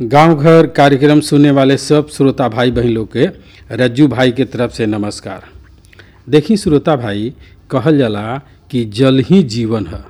गांव घर कार्यक्रम सुनने वाले सब श्रोता भाई बहन लोग के रज्जू भाई के तरफ से नमस्कार देखी श्रोता भाई कहल जाला कि जल ही जीवन है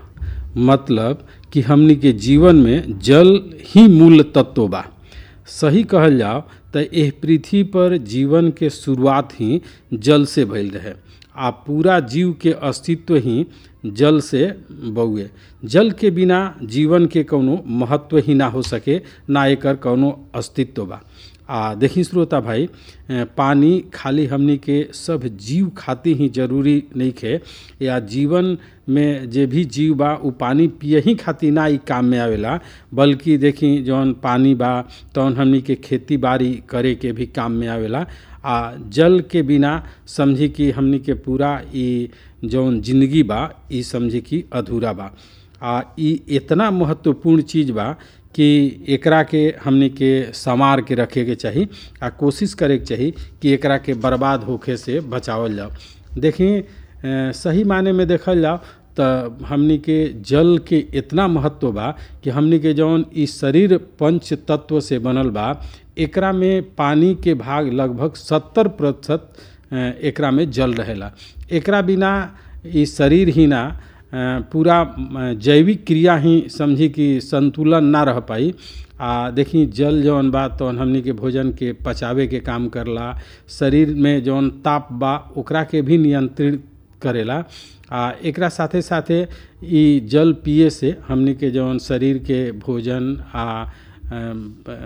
मतलब कि हमनी के जीवन में जल ही मूल तत्व बा सही कहल जाओ तो एह पृथ्वी पर जीवन के शुरुआत ही जल से भइल रहे आ पूरा जीव के अस्तित्व ही जल से बउए जल के बिना जीवन के कौनो महत्व ही ना हो सके ना एकर कौनो अस्तित्व बा आ देखी श्रोता भाई ए, पानी खाली हमनी के सब जीव खातिर ही जरूरी नहीं खे या जीवन में जे भी जीव बा उ पानी पिए ही खातिर ना ई काम में आवेला बल्कि देखी जौन पानी बा तौन हमनी के खेती बाड़ी करे के भी काम में आवेला आ जल के बिना समझी कि हमनी के पूरा ई जौन जिंदगी बा ई समझी कि अधूरा बा आ ई इतना महत्वपूर्ण चीज़ बा कि एकरा के हमनी के संवार के रखे के चाही आ कोशिश करे के चाही कि एकरा के बर्बाद होखे से बचावल जाओ देखी अ, सही माने में देखल जाओ तो हमनी के जल के इतना महत्व बा कि हमनी के जौन ई शरीर पंच तत्व से बनल बा एकरा में पानी के भाग लगभग सत्तर प्रतिशत एकरा में जल रहेला एकरा बिना ई शरीर ही ना अ, पूरा अ, जैविक क्रिया ही समझी कि संतुलन ना रह पाई आ देखी जल जौन बा तौन हमनी के भोजन के पचावे के काम करला शरीर में जौन ताप बा ओकरा के भी नियंत्रित करेला आ एकरा साथे साथे ई जल पिए से हमनी के जौन शरीर के भोजन आ अम,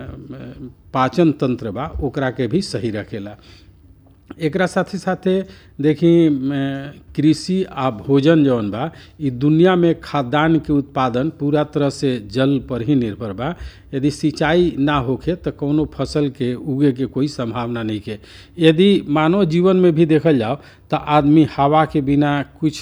अम, पाचन तंत्र बा ओकरा के भी सही रखेला एकरा साथे साथे देखी अ, कृषि आ भोजन जौन बा ई दुनिया में खाद्यान्न के उत्पादन पूरा तरह से जल पर ही निर्भर बा यदि सिंचाई ना होखे तो कौनो फसल के उगे के कोई संभावना नहीं के यदि मानव जीवन में भी देखल जाओ तो आदमी हवा के बिना कुछ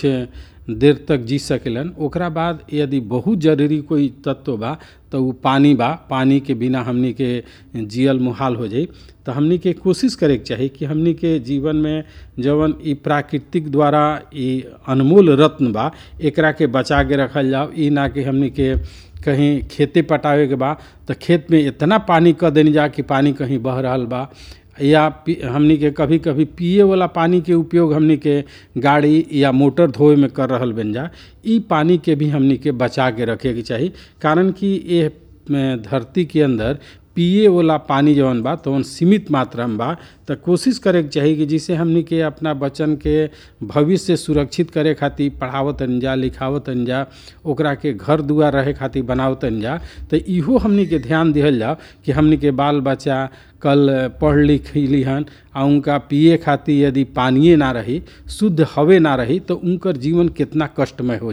देर तक जी सकेलन ओकरा बाद यदि बहुत जरूरी कोई तत्व बा तो उ पानी बा पानी के बिना हमनी के जियल मुहाल हो जाई तो हमनी के कोशिश करे के चाही कि हमनी के जीवन में जवन ई प्राकृतिक द्वारा ई अनमोल रत्न बा एकरा के बचा के रखल जाओ ई ना कि हमनी के कहीं खेते पटावे के बा तो खेत में इतना पानी क देनी जा कि पानी कहीं बह रहल बा या पी- हमनी के कभी कभी पिए वाला पानी के उपयोग हमनी के गाड़ी या मोटर धोए में कर रहल बन जा ई पानी के भी हमनी के बचा के रखे के चाही कारण कि ये में धरती के अंदर पिए वाला पानी जवन बा तवन सीमित मात्रा में बा तो कोशिश करे के चाही कि जिसे हमनी के अपना बच्चन के भविष्य सुरक्षित करे खातिर पढ़ावत जा लिखावत जा ओकरा के घर दुआर रहे खातिर बनावत जा तो इहो हमनी के ध्यान दिहल जाओ कि हमनी के बाल बच्चा कल पढ़ लिख लिहन आ उनका पिए खातिर यदि पानिए ना रही शुद्ध हवे ना रही तो उनकर जीवन कितना कष्टमय हो